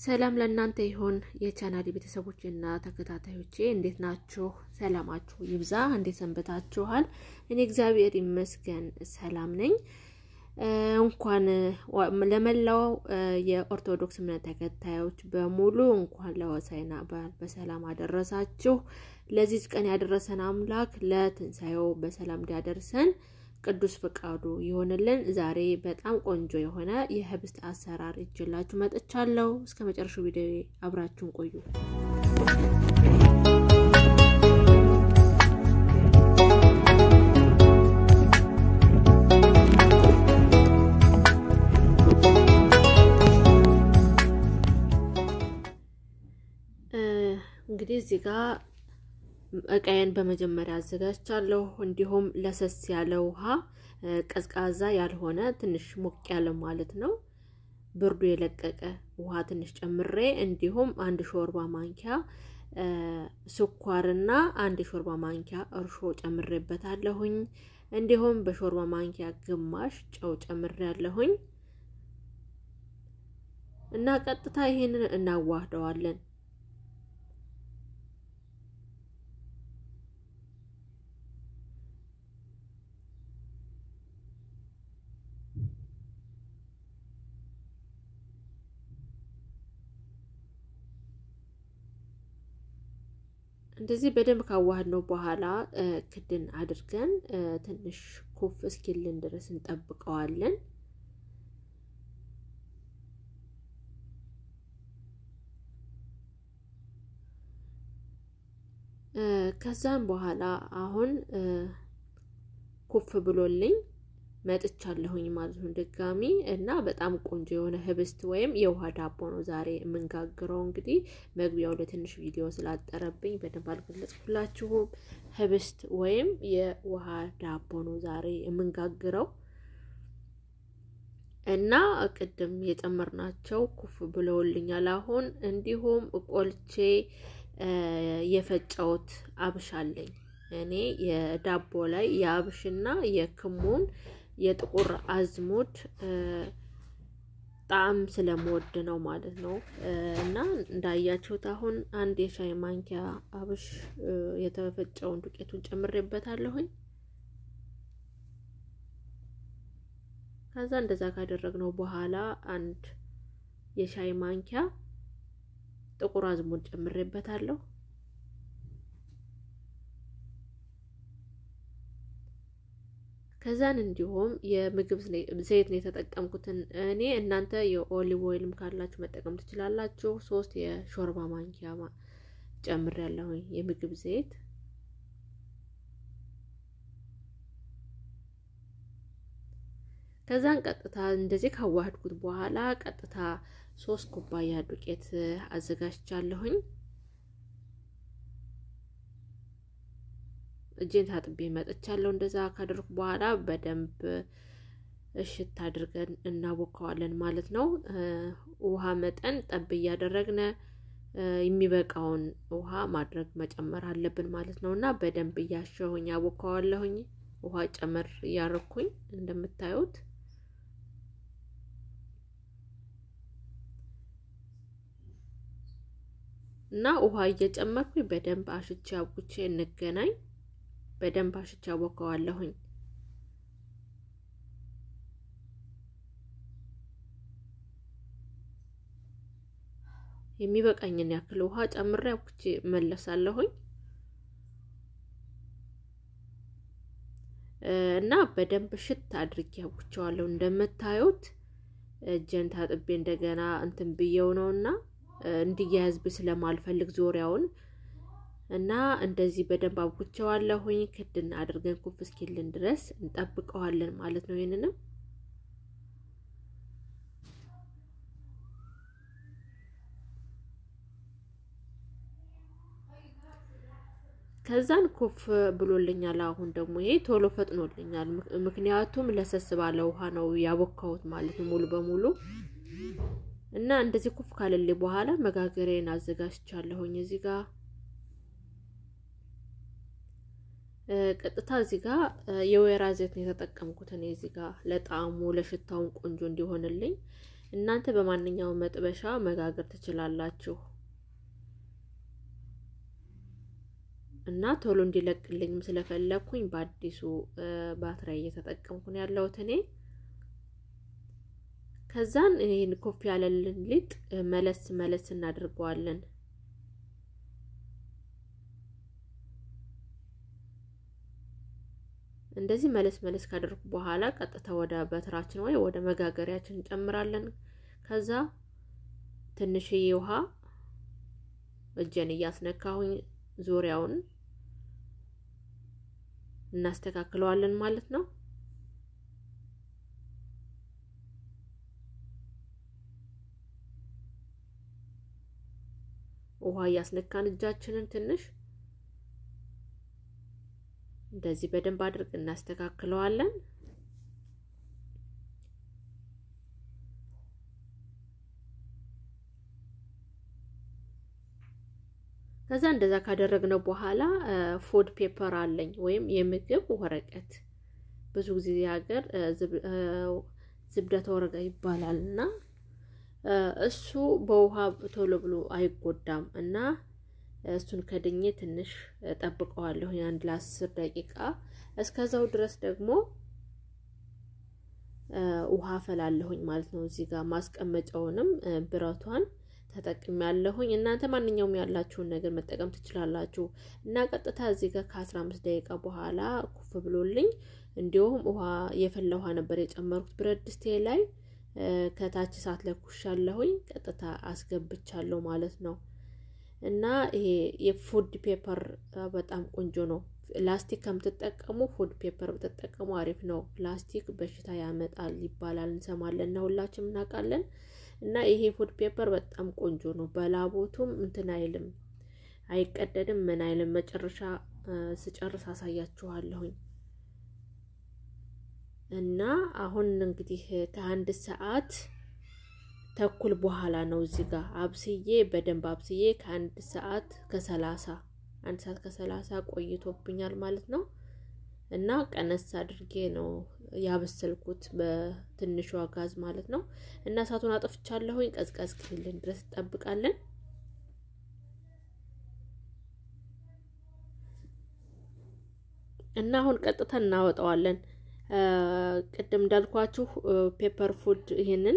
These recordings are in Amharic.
ሰላም ለእናንተ ይሁን የቻናል ቤተሰቦች እና ተከታታዮቼ እንዴት ናችሁ? ሰላማችሁ ይብዛ። እንዴት ሰንበታችኋል? እኔ እግዚአብሔር ይመስገን ሰላም ነኝ። እንኳን ለመላው የኦርቶዶክስ እምነት ተከታዮች በሙሉ እንኳን ለሆሳዕና በዓል በሰላም አደረሳችሁ። ለዚች ቀን ያደረሰን አምላክ ለትንሣኤው በሰላም እንዲያደርሰን ቅዱስ ፍቃዱ ይሆንልን። ዛሬ በጣም ቆንጆ የሆነ የህብስት አሰራር ይዤላችሁ መጥቻለሁ። እስከ መጨረሻው ቪዲዮ አብራችሁን ቆዩ። እንግዲህ እዚህ ጋር እቃዬን በመጀመሪያ አዘጋጅቻለሁ። እንዲሁም ለሰስ ያለ ውሃ ቀዝቃዛ ያልሆነ ትንሽ ሞቅ ያለ ማለት ነው፣ ብርዱ የለቀቀ ውሃ ትንሽ ጨምሬ እንዲሁም አንድ ሾርባ ማንኪያ ስኳርና አንድ ሾርባ ማንኪያ እርሾ ጨምሬበታለሁኝ። እንዲሁም በሾርባ ማንኪያ ግማሽ ጨው ጨምሬ ያለሁኝ እና ቀጥታ ይሄንን እናዋህደዋለን። እንደዚህ በደንብ ካዋህድ ነው በኋላ ክድን አድርገን ትንሽ ኩፍ እስኪልን ድረስ እንጠብቀዋለን። ከዛም በኋላ አሁን ኩፍ ብሎልኝ መጥቻለሁኝ ማለት ነው ድጋሚ እና በጣም ቆንጆ የሆነ ህብስት ወይም የውሃ ዳቦ ነው ዛሬ የምንጋግረው። እንግዲህ መግቢያው ላይ ትንሽ ቪዲዮ ስላጠረብኝ በደንብ አልገለጽኩላችሁም። ህብስት ወይም የውሃ ዳቦ ነው ዛሬ የምንጋግረው እና ቅድም የጨመርናቸው ኩፍ ብለውልኛል። አሁን እንዲሁም ቆልቼ የፈጨውት አብሽ አለኝ እኔ የዳቦ ላይ የአብሽና የክሙን የጥቁር አዝሙድ ጣዕም ስለምወድ ነው ማለት ነው። እና እንዳያችሁት አሁን አንድ የሻይ ማንኪያ አብሽ የተፈጨውን ዱቄቱን ጨምሬበታለሁኝ። ከዛ እንደዛ ካደረግነው በኋላ አንድ የሻይ ማንኪያ ጥቁር አዝሙድ ጨምሬበታለሁ። ከዛን እንዲሁም የምግብ ዘይት ነው የተጠቀምኩትን እኔ እናንተ የኦሊቭ ኦይልም ካላችሁ መጠቀም ትችላላችሁ። ሶስት የሾርባ ማንኪያ ጨምር ያለሁኝ የምግብ ዘይት ከዛን ቀጥታ እንደዚህ ካዋህድኩት በኋላ ቀጥታ ሶስት ኩባያ ዱቄት አዘጋጅቻለሁኝ። እጄን ታጥቤ መጥቻለሁ። እንደዛ ካደረኩ በኋላ በደንብ እሽት አድርገን እናቦካዋለን ማለት ነው። ውሃ መጠን ጠብ እያደረግነ የሚበቃውን ውሃ ማድረግ መጨመር አለብን ማለት ነው እና በደንብ እያሸሁኝ አቦካዋለሁኝ። ውሃ ጨመር እያረኩኝ እንደምታዩት እና ውሃ እየጨመርኩኝ በደንብ አሽቼ አቡቼ እንገናኝ። በደንብ አሽቼ አቦካዋለሁኝ። የሚበቃኝን ያክል ውሃ ጨምሬ አቡቼ መለሳለሁኝ እና በደንብ ሽት አድርጌ አቡቸዋለሁ። እንደምታዩት እጄን ታጥቤ እንደገና እንትን ብየው ነውና እንዲያያዝብ ስለማልፈልግ ዙሪያውን እና እንደዚህ በደንብ አቡቸዋለሁኝ። ክድን አድርገን ኩፍ እስኪልን ድረስ እንጠብቀዋለን ማለት ነው። ይህንንም ከዛን ኩፍ ብሎልኛል። አሁን ደግሞ ይሄ ቶሎ ፈጥኖልኛል። ምክንያቱም ለሰስ ባለ ውሃ ነው ያቦካሁት ማለት ነው ሙሉ በሙሉ እና እንደዚህ ኩፍ ካለልኝ በኋላ መጋገሬን አዘጋጅቻለሁኝ እዚህ ጋር ቀጥታ እዚህ ጋር የወይራ ዘይት ነው የተጠቀምኩት እኔ እዚህ ጋር ለጣዕሙ ለሽታውን ቆንጆ እንዲሆንልኝ እናንተ በማንኛውም መጥበሻ መጋገር ትችላላችሁ እና ቶሎ እንዲለቅልኝም ስለፈለግኩኝ በአዲሱ ባትሪ እየተጠቀምኩ ነው ያለሁት እኔ። ከዛን ይህን ኮፍ ያለልን ሊጥ መለስ መለስ እናድርገዋለን። እንደዚህ መለስ መለስ ካደርጉ በኋላ ቀጥታ ወደ በትራችን ወይ ወደ መጋገሪያችን እንጨምራለን። ከዛ ትንሽዬ ውሃ እጄን እያስነካሁኝ ዙሪያውን እናስተካክለዋለን ማለት ነው። ውሃ እያስነካን እጃችንን ትንሽ እንደዚህ በደንብ አድርገን እናስተካክለዋለን። ከዛ እንደዛ ካደረግነው በኋላ ፉድ ፔፐር አለኝ ወይም የምግብ ወረቀት ብዙ ጊዜ ሀገር ዝብደተ ወረጋ ይባላል እና እሱ በውሃ ቶሎ ብሎ አይጎዳም እና እሱን ከድኜ ትንሽ ጠብቀዋለሁ አንድ ለአስር ደቂቃ። እስከዛው ድረስ ደግሞ ውሃ ፈላለሁኝ ማለት ነው። እዚህ ጋር ማስቀመጫውንም ብረቷን ተጠቅሚ ያለሁኝ እናንተ ማንኛውም ያላችሁን ነገር መጠቀም ትችላላችሁ። እና ቀጥታ እዚህ ጋር ከአስራ አምስት ደቂቃ በኋላ ኩፍ ብሎልኝ እንዲሁም ውሃ የፈላ ውሃ ነበር የጨመርኩት ብረት ድስቴ ላይ ከታች እሳት ለኩሻለሁኝ ቀጥታ አስገብቻለሁ ማለት ነው። እና ይሄ የፉድ ፔፐር በጣም ቆንጆ ነው። ላስቲክ ከምትጠቀሙ ፉድ ፔፐር ብትጠቀሙ አሪፍ ነው። ፕላስቲክ በሽታ ያመጣል ይባላል እንሰማለን እና ሁላችንም እናውቃለን። እና ይሄ ፉድ ፔፐር በጣም ቆንጆ ነው። በላቦቱም እንትን አይልም፣ አይቀደድም፣ ምን አይልም። መጨረሻ ስጨርስ አሳያችኋለሁኝ። እና አሁን እንግዲህ ከአንድ ሰዓት ተኩል በኋላ ነው እዚህ ጋር አብስዬ በደንብ አብስዬ ከአንድ ሰዓት ከሰላሳ አንድ ሰዓት ከሰላሳ ቆይቶብኛል ማለት ነው። እና ቀነስ አድርጌ ነው ያበሰልኩት በትንሿ ጋዝ ማለት ነው። እና እሳቱን አጥፍቻለሁኝ። ቀዝቀዝ ክልልን ድረስ እንጠብቃለን። እና አሁን ቀጥታ እናወጣዋለን። ቅድም እንዳልኳችሁ ፔፐር ፉድ ይሄንን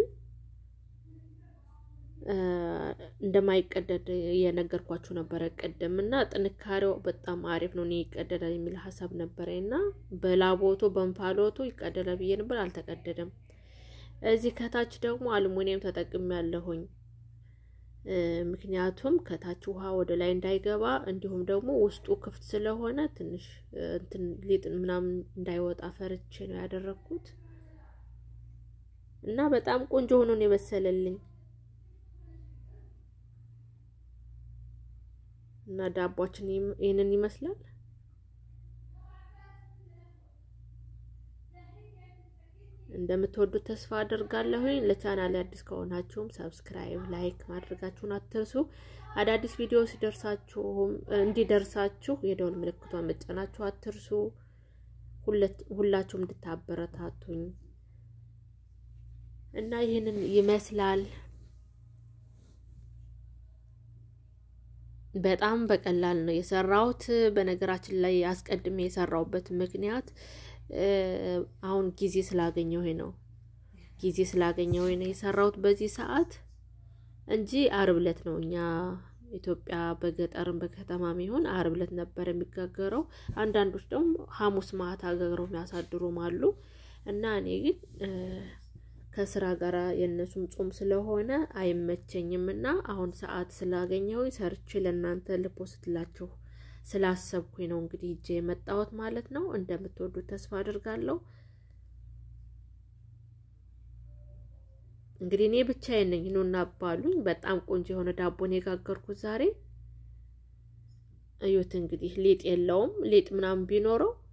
እንደማይቀደድ እየነገርኳችሁ ነበረ ቅድም እና ጥንካሬው በጣም አሪፍ ነው። እኔ ይቀደዳል የሚል ሀሳብ ነበረ እና በላቦቶ በእንፋሎቱ ይቀደዳል ብዬ ነበር፣ አልተቀደደም። እዚህ ከታች ደግሞ አልሙኒየም ተጠቅሜ ያለሁኝ ምክንያቱም ከታች ውሃ ወደ ላይ እንዳይገባ እንዲሁም ደግሞ ውስጡ ክፍት ስለሆነ ትንሽ እንትን ሊጥ ምናምን እንዳይወጣ ፈርቼ ነው ያደረግኩት እና በጣም ቆንጆ ሆኖ ነው የበሰለልኝ። እና ዳቧችን ይህንን ይመስላል። እንደምትወዱት ተስፋ አድርጋለሁኝ። ለቻናል አዲስ ከሆናችሁም ሰብስክራይብ፣ ላይክ ማድረጋችሁን አትርሱ። አዳዲስ ቪዲዮ ሲደርሳችሁም እንዲደርሳችሁ የደወል ምልክቷን መጫናችሁ አትርሱ። ሁላችሁም እንድታበረታቱኝ እና ይህንን ይመስላል። በጣም በቀላል ነው የሰራሁት። በነገራችን ላይ አስቀድሜ የሰራሁበት ምክንያት አሁን ጊዜ ስላገኘሁ ነው። ጊዜ ስላገኘሁ ነው የሰራሁት በዚህ ሰዓት እንጂ አርብ ዕለት ነው እኛ ኢትዮጵያ በገጠርም በከተማም ይሆን አርብ ዕለት ነበር የሚጋገረው። አንዳንዶች ደግሞ ሐሙስ ማታ ጋግረው የሚያሳድሩም አሉ እና እኔ ግን ከስራ ጋር የእነሱም ጾም ስለሆነ አይመቸኝም እና አሁን ሰዓት ስላገኘሁኝ ሰርቼ ለእናንተ ልፖስትላችሁ ስላሰብኩኝ ነው እንግዲህ እጄ የመጣሁት ማለት ነው። እንደምትወዱት ተስፋ አድርጋለሁ። እንግዲህ እኔ ብቻዬን ነኝ ኑና ባሉኝ። በጣም ቆንጆ የሆነ ዳቦን የጋገርኩት ዛሬ። እዩት እንግዲህ ሊጥ የለውም። ሊጥ ምናምን ቢኖረው